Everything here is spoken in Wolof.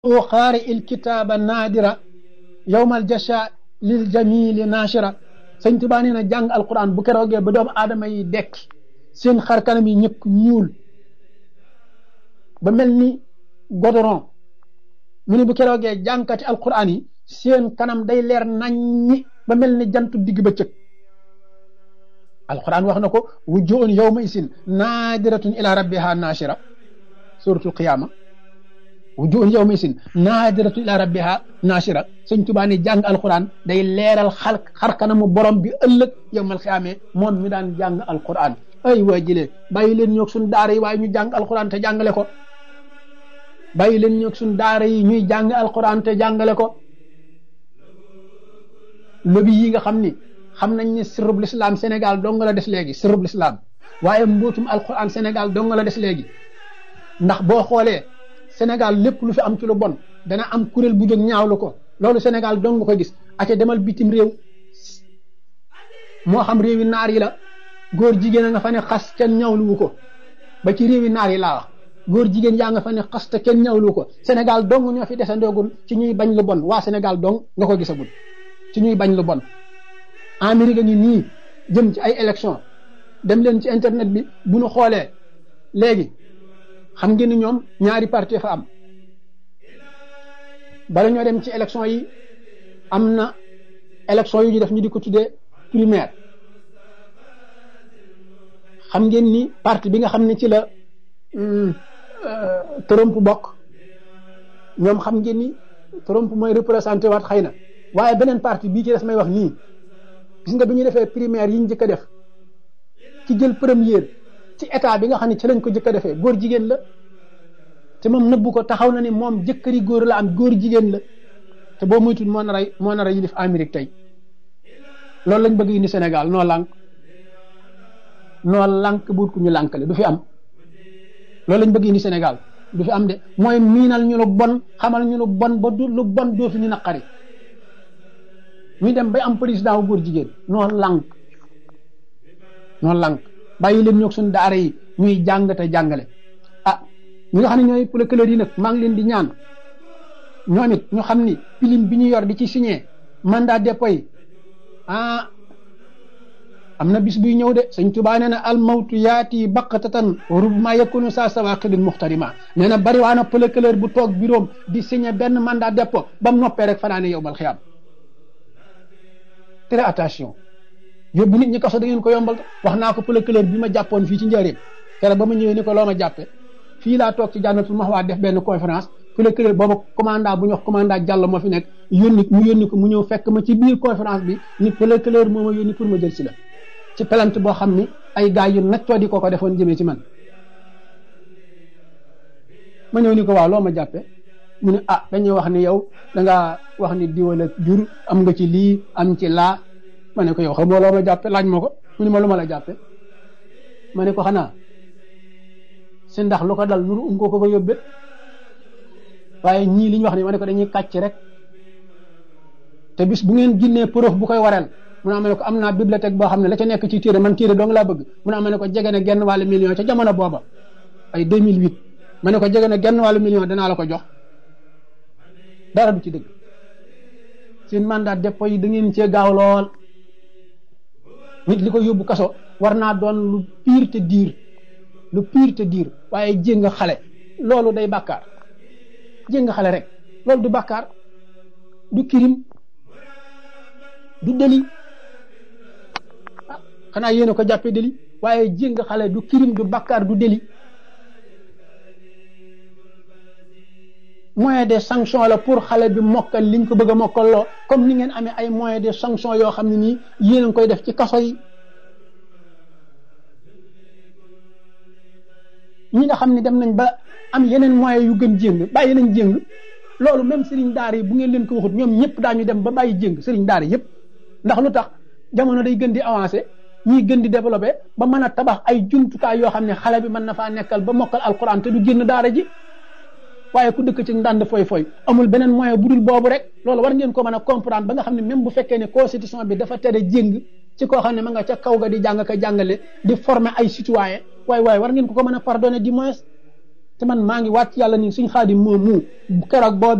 qaari il kitaaba naadira yowmal jasha lil jamili naashira sëñ Tuubaa nee na jàng alquran bu keroogee ba doomu aadama yi dekk seen xar kanam yi ñëkk ñuul ba mel ni godoron mu ne bu keroogee jàngkati alquran yi seen kanam day leer naññi ba mel ni jantu digg bëccëg alquran wax na ko wujuhun yawma isin naadiratun ila rabbiha naashira suratul qiyaama wujuhun yawma isin naadiratun ila rabbiha naashira sëñ Tuubaa ni jàng alquran day leeral xar xar kanamu borom bi ëllëg yawmal qiyaama moom mi daan jàng alquran ay waa jëlee bàyyi leen ñoog suñu daara yi waaye ñu jàng alquran te jàngale ko bàyyi leen ñoog suñu daara yi ñuy jàng alquran te jàngale ko lobi yi nga xam ni xam nañ ni sirrub lislaam Sénégal dong la des léegi sirrub lislaam waaye mbootum alquran Sénégal dong la des léegi ndax boo xoolee Sénégal lépp lu fi am ci lu bon dana am kuréel bu jóg ñaawlu ko loolu Sénégal dong nga ko gis aca demal bitim réew moo xam réewi naar yi la góor jigéen a nga fa ne xas kenn ñaawluwu ko ba ci réewi naar yi laa wax góor jigéen yaa nga fa ne xas te kenn ñaawluwu ko Sénégal dong ñoo fi desandoogul ci ñuy bañ lu bon waa Sénégal dong nga ko gisagul ci ñuy bañ lu bon Amérique ngi nii jëm ci ay élection dem leen ci internet bi bu ñu xoolee léegi xam ngeen ni ñoom ñaari parti fa am bala ñoo dem ci élection yi am na élection yu ñu def ñu di ko tuddee primaire xam ngeen ni parti bi nga xam ne ci la Trump bokk ñoom xam ngeen ni Trump mooy représenté waat xëy na waaye beneen parti bii ci des may wax nii gis nga bi ñu defee primaire yi ñu njëkk a def ci jël première ci état bi nga xam ne ci lañ ko njëkk a defee góor jigéen la te moom nëbbu ko taxaw na ni moom jëkkëri góor la am góor jigéen la te boo muytul moo nar a moo nar a yilif Amérique tey loolu lañ bëgg indi Sénégal noo lànk noo lànk buut ku ñu lànkale du fi am loolu lañ bëgg indi Sénégal du fi am de mooy miinal ñu lu bon xamal ñu lu bon ba du lu bon doo fi ñu naqari ñu dem bay am président wu góor jigéen noo lànk noo lànk bàyyi leen ñoog suñu daara yi ñuy jàng te jàngale ah ñi nga xam ne ñooy procureur yi nag maa ngi leen di ñaan ñoom it ñu xam ni pilim bi ñu yor di ci signé mandat dépôt yi ah am na bis buy ñëw de sëñ Tuubaa nee na al mawtu yaati baqatatan rubma yakunu saa sawaqidin muxtarima nee na bari waa na procureur bu toog bureau di signé benn mandat dépôt ba mu noppee rek fanaane yow bal xiyaam très attention yóbbu nit ñi kaso da ngeen ko yombal wax naa ko procureur bi ma jàppoon fii ci njëriñ keroog ba ma ñëwee ni ko loo ma jàppe fii laa toog ci jànnatul maxwaa def benn conférence procureur booba commandant bu ñu wax commandant Diallo moo fi nekk yónni mu yónni ko mu ñëw fekk ma ci biir conférence bi ni procureur moo ma yónni pour ma jël si la ci plainte boo xam ni ay gars yu naccoo di ko ko defoon jëmee ci man ma ñëw ni ko waaw loo ma jàppe mu ne ah dañuy wax ni yow da ngaa wax ni diwala jur am nga ci lii am ci laa ma ne ko yow xamoo loo ma jàppe laaj ma ko mu ne ma lu ma la jàppe ma ne ko xanaa si ndax lu ko dal nuru um ko ko ko yóbbe waaye ñii li ñu wax ni ma ne ko dañuy kàcc rek te bis bu ngeen ginnee preuve bu koy wareel mun naa ma ne ko am naa bibliothèque boo xam ne la ca nekk ci téere man téere dong laa bëgg mun naa ma ne ko jege na genn wàllu million ca jamono booba ay 2008 ma ne ko jege na genn wàllu million danaa la ko jox dara du ci dëgg seen mandat dépôt yi da ngeen cee gaaw lool nit li ko yóbbu kaso war naa doon lu pire te diir lu pire te diir waaye jéng xale loolu day bàkkaar jéng xale rek loolu du bàkkaar du kirim du deli ah xanaa yéen a ko jàppee deli waaye jéng xale du kirim du bàkkaar du deli moyen de sanction la pour xale bi mokkal liñ ko bëgg a mokkal loo comme ni ngeen amee ay moyen de sanction yoo xam ne nii yéen a ngi koy def ci kaso yi ñi nga xam ne dem nañ ba am yeneen moyen yu gën jéng bàyyi nañ jéng loolu même sëriñ daara yi bu ngeen leen ko waxut ñoom ñëpp daañu dem ba bàyyi jéng sëriñ daara yëpp ndax lu tax jamono day gën di avancé ñiy gën di développé ba mën a tabax ay jumtukaay yoo xam ne xale bi mën na faa nekkal ba mokkal alquran te du génn daara ji waaye ku dëkk ci ndànd foy foy amul beneen moyen bu dul boobu rek loolu war ngeen ko mën a comprendre ba nga xam ne même bu fekkee ne constitution bi dafa tere jéng ci koo xam ne ma nga ca kaw ga di jàng ka jàngale di former ay citoyen waaye waaye war ngeen ko ko mën a pardonner du moins te man maa ngi waat ci yàlla ni suñ xaadim moom mu keroog boo